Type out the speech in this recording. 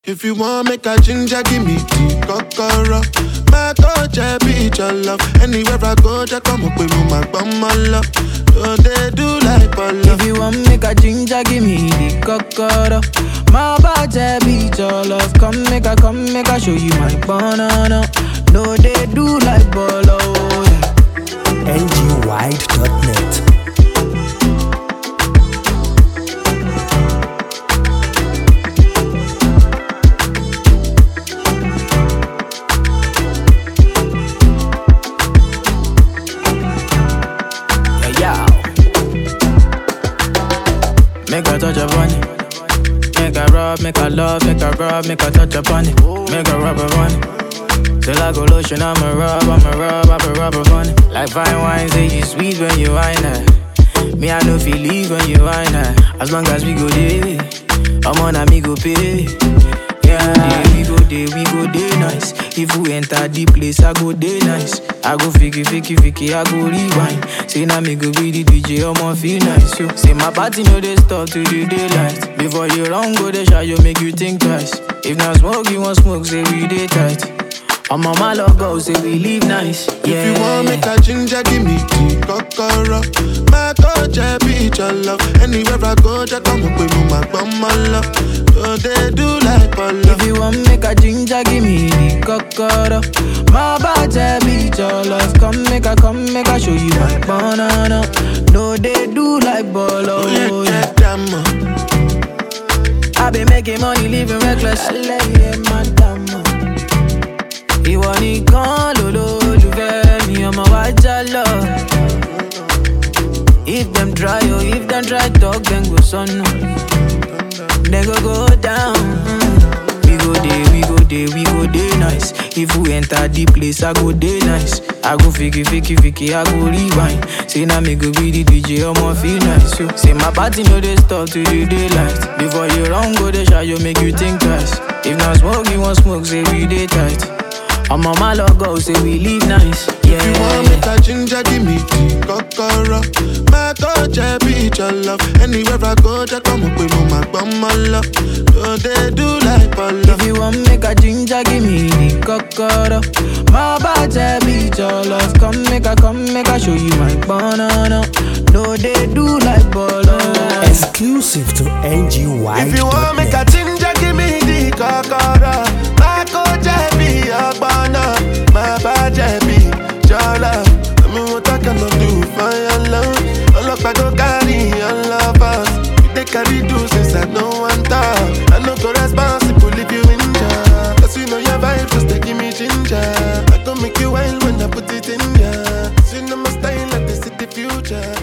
If you want make a ginger, give me the kokoro. My touch, I be your love. Anywhere I go, just come up with me, my bum, my love. So they do like Polo. If you want make a ginger, give me the kokoro. My body beat your love. Come make a, come make a show you my banana. No, they do like bolo. Yeah. ngwide.net. Yeah, yeah. Make a touch upon it. Make a rub, make a love, make a rub, make a touch upon it. Make a rub upon it. Till I go lotion, I'ma rub, I'ma rub, I'ma rub upon it. Like fine wine, say you sweet when you wine it. Me, I know feel leave when you wine it. As long as we go there, I'm on a me go pay. Yeah, we go there, we go there nice. If we enter the place, I go there nice. I go fiki, fiki, fiki, I go rewind. Say now me go be the DJ, I'ma feel nice. So, say my party no they stop to the daylight. Before you run, go they shot, you make you think twice. If not smoke, you want smoke, say we day tight. I'm on my love go, say we live nice. Yeah. If you want make a ginger, give me the kokoro. My touch, I be your love. Anywhere I go, just come up with me, my bum, my love. So they do like Polo. If you want make a ginger, give me the kokoro. My body beat your love. Come make a, come make a show you my banana. No, they do like bolo. Oh, yeah, Yeah. get them, uh. I been making money, living reckless. Ẹlẹ́yẹ madam. Ìwọ nìkan lolólùfẹ́ mi, ọmọ wa já lọ. If them try, oh, if them try talk, then go sọnù. Then go go down. We go dey, we go dey, we go dey nice. If we enter the place, I go dey nice. I go fiki, fiki, fiki, I go rewind. Say now me go be the DJ, I'ma feel nice. So, say my party no dey stop to the daylight. Before you run, go dey shy, you make you think twice. If not smoke, you want smoke, say we dey tight. I'm on my logo, say we live nice. Yeah. If you want make a ginger, give me the kokoro. My touch, I be your love. Anywhere I go, just come up with me, my bum, my love. So they do like Polo. If you want make a ginger, give me the kokoro. My body beat your love. Come make a, come make a show you my banana. No, they do like bolo. Exclusive to If you want make a ngwide.net. ginger, give me the kokoro. My coach, I be your banner. My badge, I be your love. I mean, what I cannot do for your love. All up, I go carry your love us. You They carry do since I know one talk. I no go responsible if you injure. Cause you know your vibe, just they give me ginger. I go make you wild when I put it in ya. Cause you know my style, like this is the future.